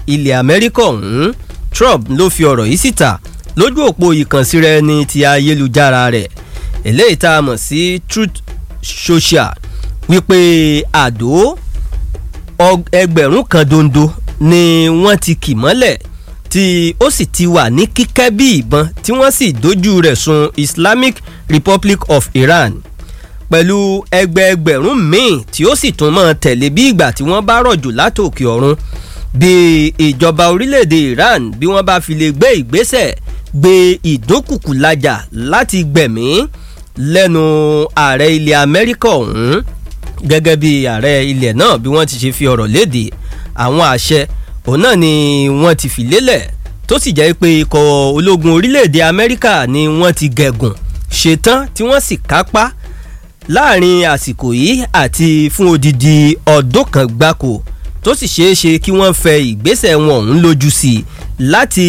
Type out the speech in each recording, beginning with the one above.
ilẹ̀ amẹ́ríkà ọ̀hún trump ló fi ọ̀rọ̀ yìí síta lójú òpó ìkànsíra ẹni ti ayélujára rẹ̀ eléyìí tá a mọ̀ sí truth social wípé àdó ẹgbẹ̀rún kan dondo ni wọ́n ti kì mọ́lẹ̀ tí ó sì ti wà ní kíkẹ́ bí ìbọn tí wọ́n sì dojú rẹ̀ sun islamic republic of iran pẹ̀lú ẹgbẹẹgbẹ̀rún míì tí ó sì tún mọ́ tẹ̀lé bí ìgbà tí wọ́n bá rọ̀jò látòkè ọ̀run bí ìjọba orílẹ̀-èdè iran bí wọ́n bá fi lè gbé ìgbésẹ̀ gbé ìdókùkù lajà láti gbẹ̀mí lẹ́nu ààrẹ ilẹ̀ amẹ́ríkà ọ̀hún gẹ́gẹ́ bí ààrẹ ilẹ̀ náà bí wọ́n ti ṣe fi ọ̀rọ̀ léde àwọn àṣẹ òun náà ni wọ́n ti fi lélẹ̀ tó sì jẹ́ pé ikọ̀ ológun orílẹ̀-èdè amẹ́ríkà ni wọ́n ti gẹ̀gùn ṣetán tí wọ́n sì kápá láàrin àsìkò yìí àti fún odidi ọdún kan gbáko tó sì ṣeé ṣe kí wọ́n fẹ ìgbésẹ̀ wọn ọ̀hún lójú sí i láti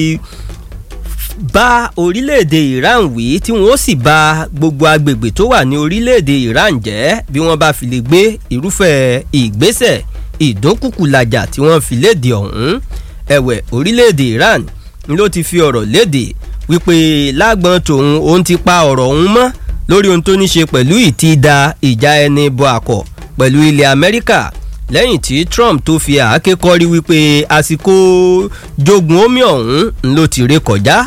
bá orílẹ̀-èdè iran wí tí wọ́n sì bá gbogbo agbègbè tó wà ní orílẹ̀-èdè iran jẹ́ bí wọ́n bá fi lè gbé irúfẹ́ ìgbésẹ̀ ìdókùkùlàjà tí wọ́n fi léde ọ̀hún ẹ̀wẹ̀ orílẹ̀-èdè iran ló ti fi ọ̀rọ̀ léde wípé lágbọ́n tòun òun ti pa ọ̀rọ̀ ọ̀hún mọ́ lórí ohun tó ní ṣe pẹ̀lú ìtìda ìjà ẹni bọ àkọ́ pẹ̀lú ilẹ̀ amẹ́ríkà lẹ́yìn tí trump tó fi àáké kọ́rí wípé àsìkò jogun omi ọ̀hún ló ti ré kọjá.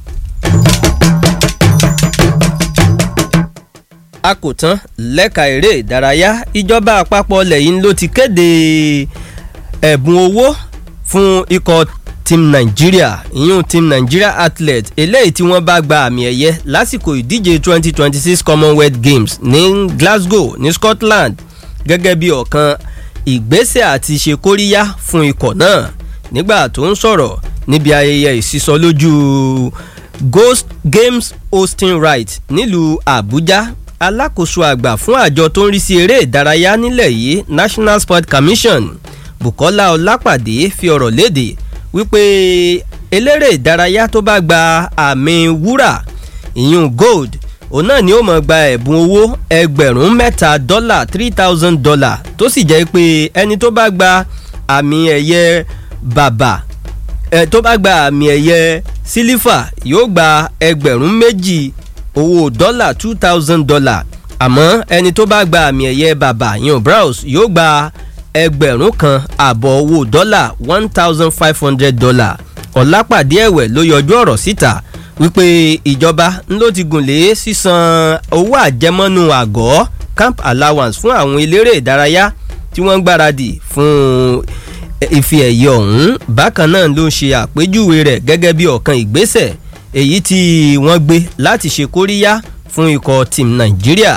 a kò tán lẹ́ka eré ìdárayá ìjọba àpapọ̀ lẹ́yìn ló ti kéde ẹ̀bùn owó fún ikọ̀ team nigeria ìyún team nigeria athlete eléyìí tí wọ́n bá gba àmì ẹ̀yẹ lásìkò ìdíje 2026 commonwealth games ní glasgow ní scotland gẹ́gẹ́ bí ọ̀kan ìgbésẹ̀ àti ṣe kóríyá fún ikọ̀ náà nígbà tó ń sọ̀rọ̀ níbi ayẹyẹ ìsísọ lójú ghost games hosting right nílùú àbújá alákòóso àgbà fún àjọ tó ń rí sí eré ìdárayá nílẹ̀ yìí national sport commission bukola ọlápàdé fi ọ̀rọ̀ léde wípé eléré ìdárayá tó bá gba àmì wúrà ìyún gold òun náà ni ó mọ̀ gba ẹ̀bùn owó ẹgbẹ̀rún mẹ́ta dọ́là three thousand dollar tó sì jẹ́ pé ẹni tó bá gba àmì ẹ̀yẹ bàbà ẹ̀ tó bá gba àmì ẹ̀yẹ sílífà yóò gba ẹgbẹ̀rún méjì owó dọ́là two thousand dollar àmọ́ ẹni tó bá gba àmì ẹ̀yẹ bàbà yan browse yóò gba ẹgbẹ̀rún kan àbọ̀ owó dọ́là one thousand five hundred dollar ọ̀lápàdé ẹ̀wẹ̀ ló yọjú ọ̀rọ̀ síta wípé ìjọba ló ti gùn lé sísan owó àjẹmọ́nú àgọ́ camp allowance fún àwọn eléré ìdárayá tí wọ́n ń gbáradì fún ìfi ẹ̀yẹ ọ̀hún bákan náà ló ń ṣe àpéjúwe rẹ̀ gẹ́gẹ́ bí ọ̀kan ìgbésẹ̀ èyí tí wọ́n gbé láti ṣe kóríyá fún ikọ̀ team nàìjíríà.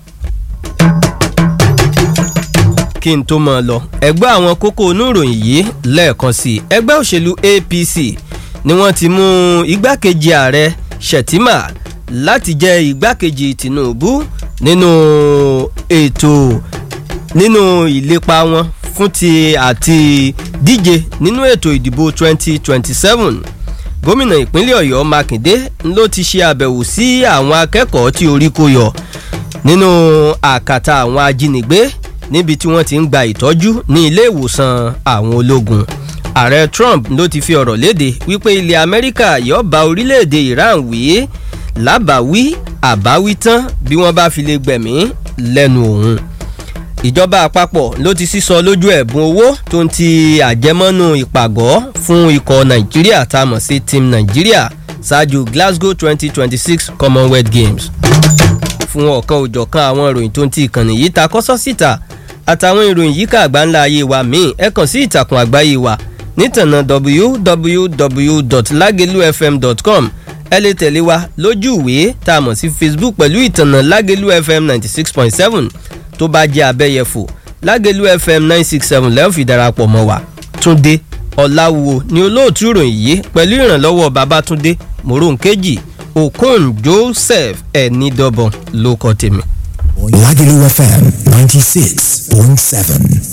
kí n tó mọ̀ lọ ẹgbẹ́ àwọn kókó oníròyìn yìí lẹ́ẹ̀kan sí ẹgbẹ́ òṣèlú apc ni wọ́n ti mú igbákejì ààrẹ shettima láti jẹ́ igbákejì tinubu nínú ètò nínú ìlépa wọn fún ti àti díje nínú ètò ìdìbò 2027 gómìnà ìpínlẹ̀ ọ̀yọ́ mákindé ló ti ṣe àbẹ̀wò sí àwọn akẹ́kọ̀ọ́ tí orí kó yọ nínú àkàtà àwọn ajínigbé níbi tí wọ́n ti ń gba ìtọ́jú ní ilé ìwòsàn àwọn ológun ààrẹ trump ló ti fi ọ̀rọ̀ léde wípé ilẹ̀ amẹ́ríkà yóò bá orílẹ̀-èdè iran wí lábàáwí àbáwí tán bí wọ́n bá fi lè gbẹ̀mí lẹ́nu òun ìjọba àpapọ̀ ló ti sísọ lójú ẹ̀bùn owó tó ń ti àjẹmọ́nú ìpàgọ́ fún ikọ̀ nàìjíríà tá a mọ̀ sí team nàìjíríà ṣáájú glasgow twenty twenty six commonwealth games fún ọ̀kan òjọ̀kan àwọn ìròyìn tó ń ti ìkànnì yìí ta kọ́sọ́ síta àtàwọn ìròyìn yìí ká àgbáńlá ayé wa míì ẹ kàn sí ìtàkùn àgbáyé wa nítànà www.lagelufm.com ẹ lè tẹ̀lé wa lójú ìwé tá a mọ̀ sí facebook pẹ̀lú ìtànà lágelu fm ninety six point seven tó bá jẹ́ abẹ́yẹfò lágelu fm nine six seven lẹ́yìn fi darapọ̀ mọ́ wa túnde ọ̀làwò ni olóòtú ìròyìn yìí pẹ̀lú ìrànlọ́wọ́ babatunde moronkeji okon joseph ẹ̀ẹ́nìdọ́bọ̀n ló kọ́ tèmi. Lagelu FM 96.7.